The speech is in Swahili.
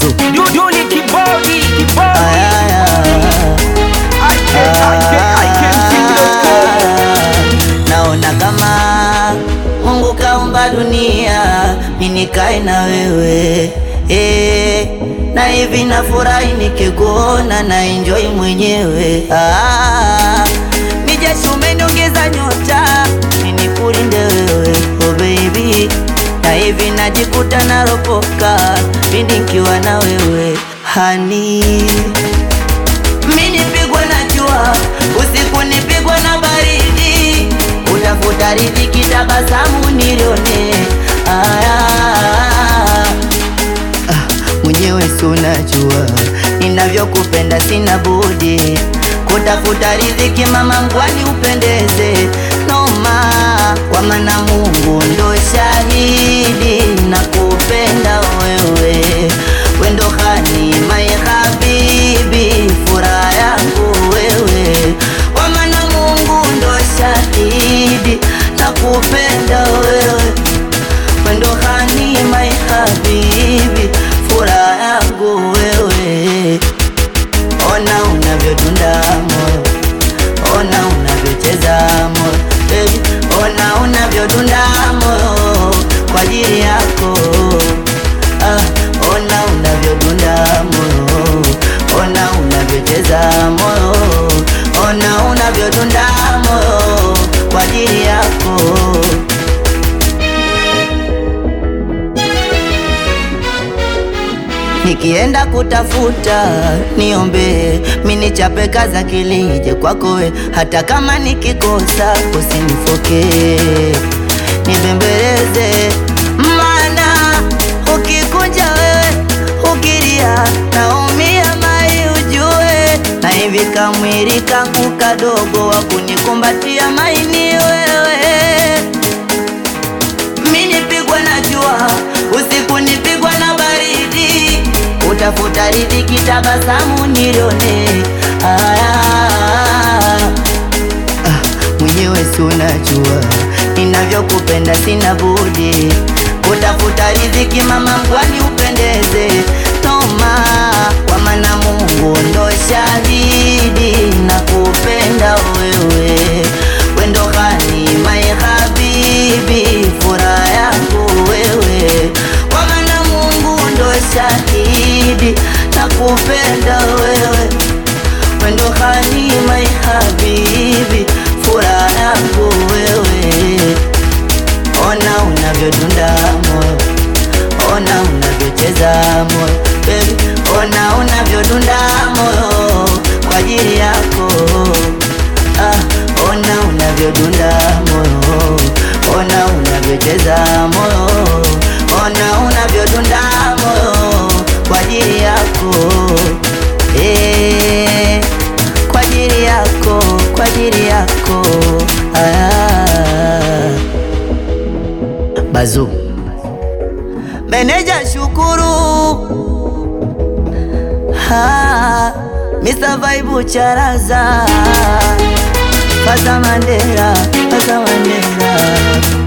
Bazu Duduli kibodi kibodi Ayaya. I can I can I can sing the song. Naona kama Mungu kaumba dunia minikae na wewe eh, na hivi nafurahi nikikuona na enjoy mwenyewe ah, mijeshi umeniongeza nyota minikulinde wewe oh baby na hivi najikuta naropoka pindi nkiwa na wewe hani mi nipigwa na jua usiku nipigwa na baridi utafuta riziki tabasamu nilione aya ah, mwenyewe si unajua ninavyokupenda sina budi kutafuta riziki mama ngwani upendeze noma kwa maana Mungu ndo shahidi na kupenda wewe wendo hani my habibi furaha yangu wewe kwa maana Mungu ndo shahidi na kupenda wewe wendo hani my habibi furaha yangu wewe ona unavyodunda moyo ona unavyocheza moyo baby ona unavyodunda moyo kwa ajili yako ah, ona unavyodunda moyo ona unavyocheza moyo ona unavyodunda moyo kwa ajili yako Nikienda kutafuta niombe, minichape kaza kilije kwako we, hata kama nikikosa usinifoke, nibembeleze, maana ukikunja wewe ukilia naumia mai ujue, na hivi kamwili kangu kadogo wa kunikumbatia maini wewe mi nipigwa na jua usiku nipigwa na baridi utafuta riziki tabasamu nilione aya ah, mwenyewe si unajua ninavyokupenda sina budi kutafuta riziki mama ngwani upendeze noma kwa maana Mungu ndo shahidi na kupenda wewe wendo hani my habibi furaha yangu wewe kwa maana Mungu ndo shahidi na kupenda wewe wendo hani my habibi furaha yangu wewe ona unavyodunda moyo ona unavyocheza moyo baby ona unavyodunda moyo kwa ajili yako ah, ona unavyodunda moyo ona unavyocheza moyo ona unavyodunda moyo kwa ajili yako eh, kwa ajili yako kwa ajili yako ah. Bazu Meneja Shukuru ha, Mr. Vibe Charaza Faza Mandela Faza Mandela